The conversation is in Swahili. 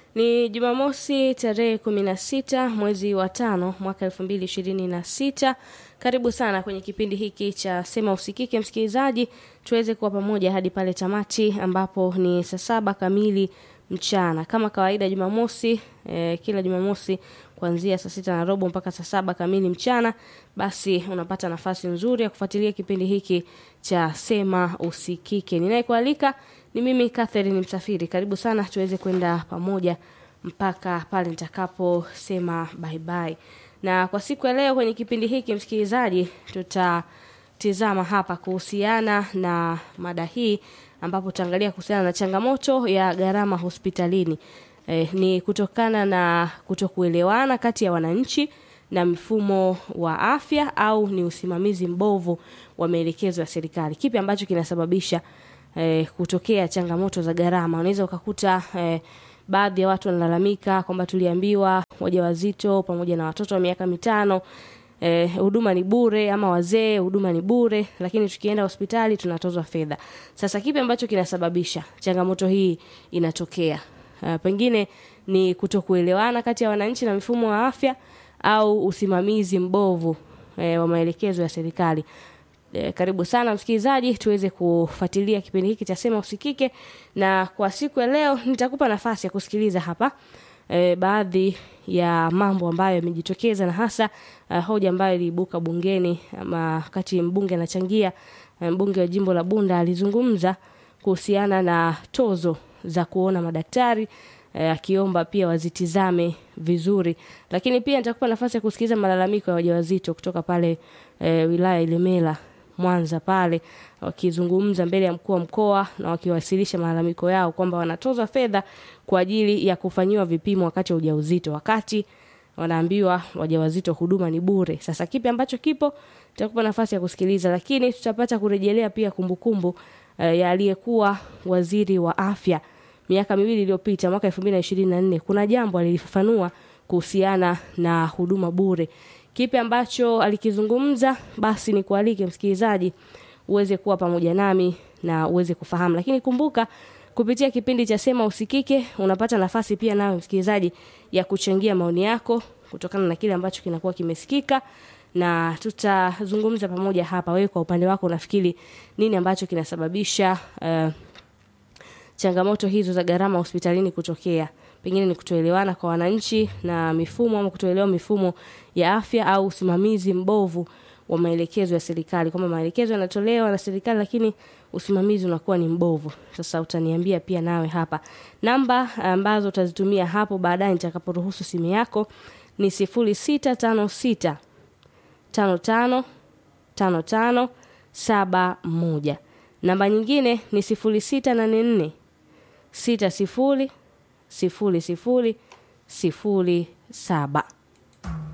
Ni Jumamosi tarehe kumi na sita mwezi wa tano mwaka elfu mbili ishirini na sita. Karibu sana kwenye kipindi hiki cha Sema Usikike, msikilizaji, tuweze kuwa pamoja hadi pale tamati ambapo ni saa saba kamili mchana. Kama kawaida Jumamosi eh, kila Jumamosi kuanzia saa sita na robo mpaka saa saba kamili mchana, basi unapata nafasi nzuri ya kufuatilia kipindi hiki cha Sema Usikike. Ninayekualika ni mimi Catherine Msafiri. Karibu sana tuweze kwenda pamoja mpaka pale nitakaposema bye bye. Na kwa siku ya leo kwenye kipindi hiki msikilizaji, tutatizama hapa kuhusiana na mada hii ambapo tutaangalia kuhusiana na changamoto ya gharama hospitalini. Eh, ni kutokana na kutokuelewana kati ya wananchi na mfumo wa afya au ni usimamizi mbovu wa maelekezo ya serikali. Kipi ambacho kinasababisha eh, kutokea changamoto za gharama? Unaweza ukakuta eh, baadhi ya watu wanalalamika kwamba tuliambiwa wajawazito pamoja na watoto wa miaka mitano eh, huduma ni bure ama wazee huduma ni bure, lakini tukienda hospitali tunatozwa fedha. Sasa kipi ambacho kinasababisha changamoto hii inatokea? Uh, pengine ni kutokuelewana kati ya wananchi na mifumo wa afya au usimamizi mbovu eh, wa maelekezo ya serikali. Eh, karibu sana msikilizaji, tuweze kufuatilia kipindi hiki cha Sema Usikike, na kwa siku ya leo nitakupa nafasi ya kusikiliza hapa eh, baadhi ya mambo ambayo yamejitokeza na hasa uh, hoja ambayo iliibuka bungeni ama wakati mbunge anachangia, eh, mbunge wa jimbo la Bunda alizungumza kuhusiana na tozo za kuona madaktari eh, akiomba pia wazitizame vizuri, lakini pia nitakupa nafasi ya kusikiliza malalamiko ya wajawazito kutoka pale eh, wilaya Ilemela Mwanza pale wakizungumza mbele ya mkuu wa mkoa na wakiwasilisha malalamiko yao kwamba wanatozwa fedha kwa ajili ya kufanyiwa vipimo wakati wa ujauzito, wakati wanaambiwa wajawazito huduma ni bure. Sasa kipi ambacho kipo, tutakupa nafasi ya kusikiliza, lakini tutapata kurejelea pia kumbukumbu eh, ya aliyekuwa waziri wa afya miaka miwili iliyopita, mwaka 2024 kuna jambo alilifafanua kuhusiana na huduma bure. Kipi ambacho alikizungumza? Basi ni kualike msikilizaji uweze kuwa pamoja nami na uweze kufahamu, lakini kumbuka kupitia kipindi cha Sema Usikike unapata nafasi pia nawe msikilizaji ya kuchangia maoni yako kutokana na kile ambacho kinakuwa kimesikika na tutazungumza pamoja hapa. Wewe kwa upande wako unafikiri nini ambacho kinasababisha uh, changamoto hizo za gharama hospitalini kutokea? Pengine ni kutoelewana kwa wananchi na mifumo ama kutoelewa mifumo ya afya au usimamizi mbovu wa maelekezo ya serikali, kwamba maelekezo yanatolewa na serikali lakini usimamizi unakuwa ni mbovu. Sasa utaniambia pia nawe hapa. Namba ambazo utazitumia hapo baadaye nitakaporuhusu simu yako ni sifuri sita tano sita tano tano tano tano saba moja. Namba nyingine ni sifuri sita nane nne sita sifuri sifuri sifuri sifuri saba.